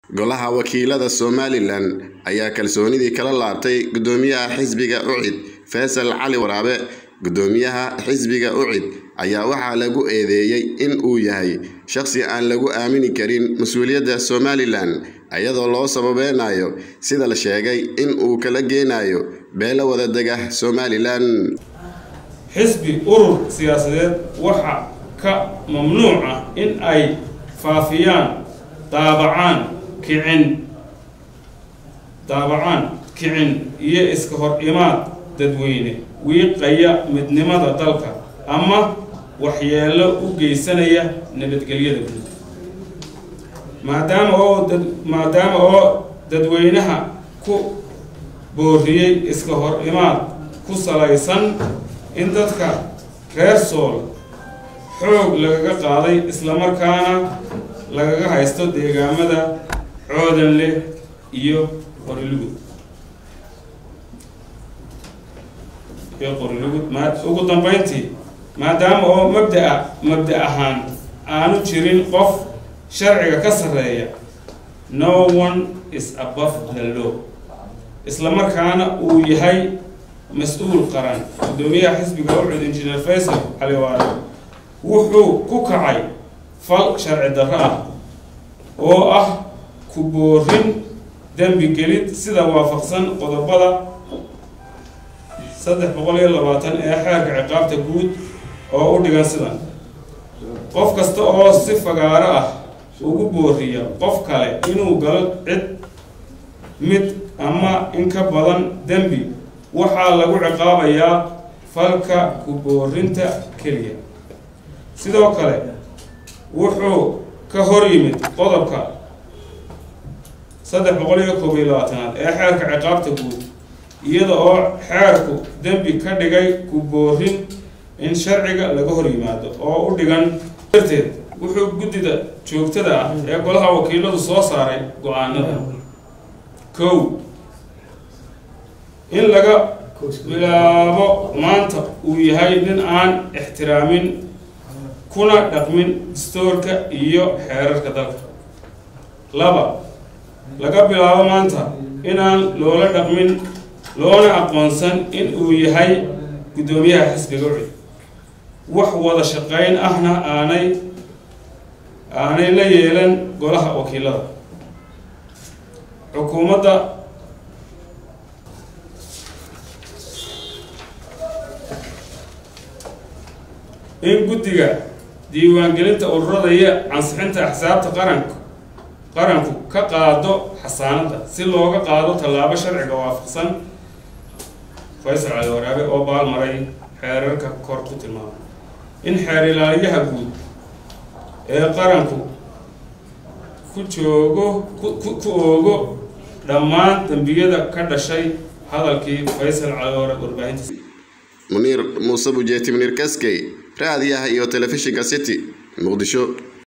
golaha wakiilada somalilan ayaa kalsoonidii kala laabtay gudoomiyaha xisbiga ucid faysal cali waraabe gudoomiyaha xisbiga ucid ayaa waxaa lagu eedeeyey in uu yahay shaqsi aan lagu aamini karin mas-uuliyadda somalilan iyadoo loo sababeynayo sida la sheegay in uu kala geenayo beelo wadadega somalilan xisbi urur siyaasadeed waxa ka mamnuuc ah in ay faafiyaan daabacaan kicin daabacaan kicin iyo iska hor imaad dadweyne wiiqaya midnimada dalka ama waxyeelo u geysanaya nabadgelyada guud maadaama oo dad maadaama oo dadweynaha ku booriyey iska hor imaad ku salaysan in dadka reer sool xoog lagaga qaaday islamarkaana lagaga haysto deegaamada coodanleh iyo qorilugud iyo qorilugud ma ugu dambeyntii maadaama oo mabdaa mabda ahaan aanu jirin qof sharciga ka sarreeya no one is above the law islamarkaana uu yahay mas-uul qaran gudoomiyaha xisbiga ucud injineer faysal cali waare wuxuu ku kacay fal sharci darro ah oo ah ku boorin dembi gelid sida waafaqsan qodobada saddex boqol iyo labaatan ee xeerka ciqaabta guud oo u dhigan sidan qof kasta oo si fagaaro ah ugu booriya qof kale inuu galo cid mid ama in ka badan dembi waxaa lagu ciqaabayaa falka ku boorinta keliya sidoo kale wuxuu ka hor yimid qodobka saddex boqol iyo koob iyo labaatanaad ee xeerka ciqaabta guud iyada oo xeerku dembi ka dhigay ku boorin in sharciga laga hor yimaado oo u dhigan darteed wuxuu guddida joogtada ah ee golaha wakiiladu soo saaray go-aanada kow in laga bilaabo maanta uu yahay nin aan ixtiraamin kuna dhaqmin dastoorka iyo xeerarka dalka laba laga bilaabo maanta inaan loola dhaqmin loona aqoonsan in uu yahay guddoomiyaha xisbiga ucid wax wada shaqeyn ahna aanay aanay la yeelan golaha wakiilada xukuumadda in guddiga diiwaangelinta ururada iyo ansixinta axsaabta qaranku qaranku ka qaado xasaanadda si looga qaado tallaabo sharciga waafaqsan faysal cali waraabe oo baalmaray xeerarka kor ku tilmaamay in xeer ilaaliyaha guud ee qaranku ku joogo ku oogo dhammaan dembiyada ka dhashay hadalkii faysal cali waraabe warbaahintiisa muniir muuse bujeeti muniir kaskey raadiyaha iyo telefishinka city muqdisho